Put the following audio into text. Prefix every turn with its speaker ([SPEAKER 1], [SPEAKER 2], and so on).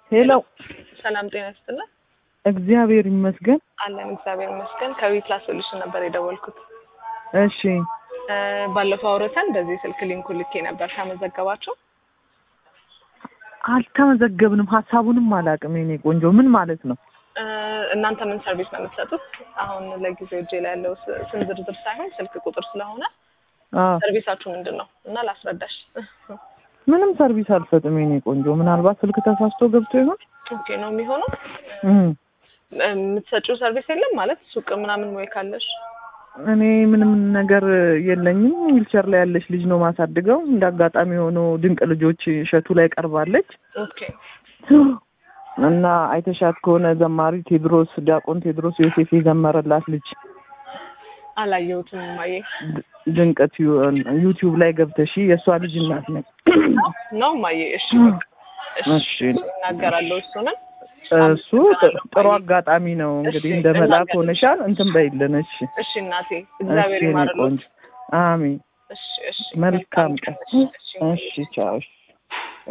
[SPEAKER 1] ሄሎ
[SPEAKER 2] ሰላም ጤና ይስጥልን።
[SPEAKER 1] እግዚአብሔር ይመስገን።
[SPEAKER 2] አለን እግዚአብሔር ይመስገን። ከዊፕላስ ሶሉሽን ነበር የደወልኩት።
[SPEAKER 1] እሺ
[SPEAKER 2] እ ባለፈው አውርተን በዚህ ስልክ ሊንኩ ልኬ ነበር። ተመዘገባችሁ?
[SPEAKER 1] አልተመዘገብንም፣ ሀሳቡንም አላውቅም። የኔ ቆንጆ ምን ማለት ነው?
[SPEAKER 2] እ እናንተ ምን ሰርቪስ ነው የምትሰጡት? አሁን ለጊዜው እጄ ላይ ያለው ስ- ስም ዝርዝር ሳይሆን ስልክ ቁጥር ስለሆነ
[SPEAKER 1] አዎ
[SPEAKER 2] ሰርቪሳችሁ ምንድን ነው እና ላስረዳሽ።
[SPEAKER 1] ምንም ሰርቪስ አልሰጥም የኔ ቆንጆ። ምናልባት ስልክ ተሳስቶ ገብቶ ይሆን?
[SPEAKER 2] ኦኬ ነው የሚሆነው።
[SPEAKER 1] እም፣
[SPEAKER 2] እ የምትሰጪው ሰርቪስ የለም ማለት ሱቅ ምናምን ወይ ካለሽ?
[SPEAKER 1] እኔ ምንም ነገር የለኝም። ዊልቸር ላይ ያለች ልጅ ነው ማሳድገው። እንደ አጋጣሚ ሆኖ ድንቅ ልጆች እሸቱ ላይ ቀርባለች
[SPEAKER 2] ኦኬ
[SPEAKER 1] እና አይተሻት ከሆነ ዘማሪ ቴድሮስ ዲያቆን ቴድሮስ ዮሴፍ የዘመረላት ልጅ
[SPEAKER 2] አላየሁትም ማየ
[SPEAKER 1] ድ- ድንቀት ዩ- ዩቲዩብ ላይ ገብተሽ የእሷ ልጅ እናት ነኝ።
[SPEAKER 2] ነው ማየ። እሺ በቃ እሺ
[SPEAKER 1] እሺ
[SPEAKER 2] እናገራለሁ እሱንም
[SPEAKER 1] እሱ ጥ- ጥሩ አጋጣሚ ነው እንግዲህ
[SPEAKER 2] እሺ፣
[SPEAKER 1] እንደ መልአክ
[SPEAKER 2] እናገር-
[SPEAKER 1] ሆነሻል። እንትን በይልን። እሺ
[SPEAKER 2] እሺ እናቴ እግዚአብሔር
[SPEAKER 1] እሺ፣ የኔ
[SPEAKER 2] ይማርልዎት።
[SPEAKER 1] ቆንጆ አሜን።
[SPEAKER 2] እሺ እሺ
[SPEAKER 1] መልካም ቀን።
[SPEAKER 2] እሺ እሺ
[SPEAKER 1] እሺ ቻው። እሺ